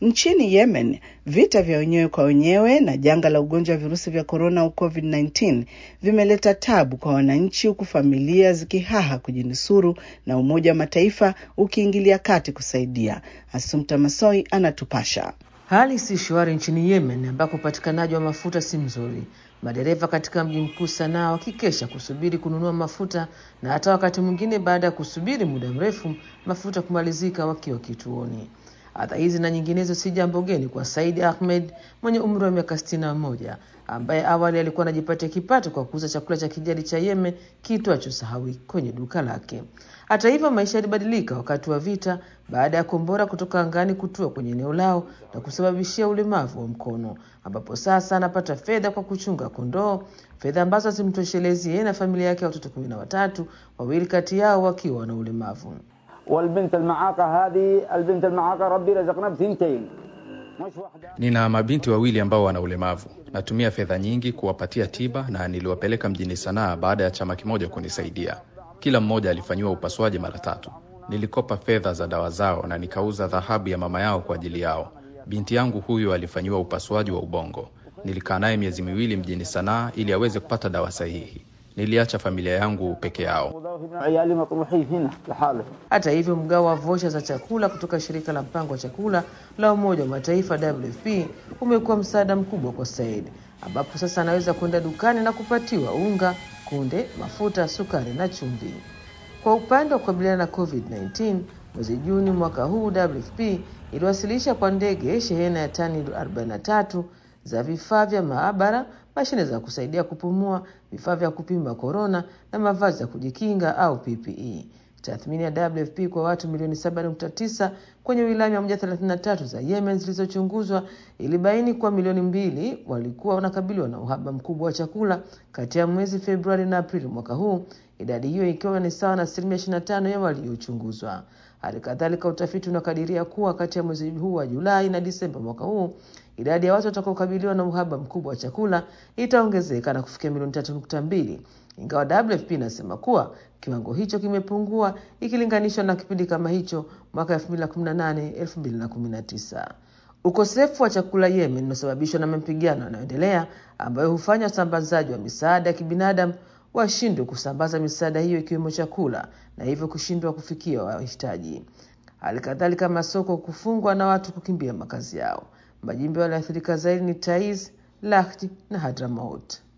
Nchini Yemen, vita vya wenyewe kwa wenyewe na janga la ugonjwa wa virusi vya korona au COVID-19 vimeleta tabu kwa wananchi, huku familia zikihaha kujinusuru na Umoja wa Mataifa ukiingilia kati kusaidia. Asumta Masoi anatupasha. Hali si shwari nchini Yemen ambako upatikanaji wa mafuta si mzuri, madereva katika mji mkuu Sanaa wakikesha kusubiri kununua mafuta na hata wakati mwingine baada ya kusubiri muda mrefu mafuta kumalizika wakiwa kituoni. Adha hizi na nyinginezo si jambo geni kwa Said Ahmed mwenye umri wa miaka sitini na moja ambaye awali alikuwa anajipatia kipato kwa kuuza chakula cha kijadi cha Yemen kiitwacho sahawi kwenye duka lake. Hata hivyo, maisha yalibadilika wakati wa vita baada ya kombora kutoka angani kutua kwenye eneo lao na kusababishia ulemavu wa mkono, ambapo sasa anapata fedha kwa kuchunga kondoo, fedha ambazo hazimtoshelezi yeye na familia yake ya watoto kumi na watatu, wawili kati yao wakiwa na ulemavu. والبنت المعاقة هذه البنت المعاقة ربي رزقنا بثنتين مش واحدة Nina mabinti wawili ambao wana ulemavu. Natumia fedha nyingi kuwapatia tiba na niliwapeleka mjini Sanaa baada ya chama kimoja kunisaidia. Kila mmoja alifanyiwa upasuaji mara tatu. Nilikopa fedha za dawa zao na nikauza dhahabu ya mama yao kwa ajili yao. Binti yangu huyu alifanyiwa upasuaji wa ubongo. Nilikaa naye miezi miwili mjini Sanaa ili aweze kupata dawa sahihi. Niliacha familia yangu peke yao. عيالي مطروحين هنا لحالهم Hata hivyo, mgao wa vosha za chakula kutoka shirika la mpango wa chakula la Umoja wa Mataifa WFP umekuwa msaada mkubwa kwa Said, ambapo sasa anaweza kwenda dukani na kupatiwa unga, kunde, mafuta, sukari na chumvi. Kwa upande wa kukabiliana na COVID-19, mwezi Juni mwaka huu WFP iliwasilisha kwa ndege shehena ya tani 43 za vifaa vya maabara, mashine za kusaidia kupumua, vifaa vya kupima korona na mavazi ya kujikinga au PPE. Tathmini ya WFP kwa watu milioni 7.9 kwenye wilaya 133 za Yemen zilizochunguzwa ilibaini kuwa milioni mbili walikuwa wanakabiliwa na uhaba mkubwa wa chakula kati ya mwezi Februari na Aprili mwaka huu, idadi hiyo ikiwa ni sawa na asilimia 25 ya waliochunguzwa. Hali kadhalika, utafiti unakadiria kuwa kati ya mwezi huu wa Julai na Disemba mwaka huu idadi ya watu watakaokabiliwa na uhaba mkubwa wa chakula itaongezeka na kufikia milioni tatu nukta mbili ingawa WFP inasema kuwa kiwango hicho kimepungua ikilinganishwa na kipindi kama hicho mwaka 2018 2019. Ukosefu wa chakula Yemen unasababishwa na mapigano yanayoendelea ambayo hufanya usambazaji wa misaada ya kibinadamu washindwe kusambaza misaada hiyo ikiwemo chakula na hivyo kushindwa kufikia wahitaji. Hali kadhalika masoko kufungwa na watu kukimbia makazi yao. Majimbo yaliyoathirika zaidi ni Taiz, Lahti na Hadramaut.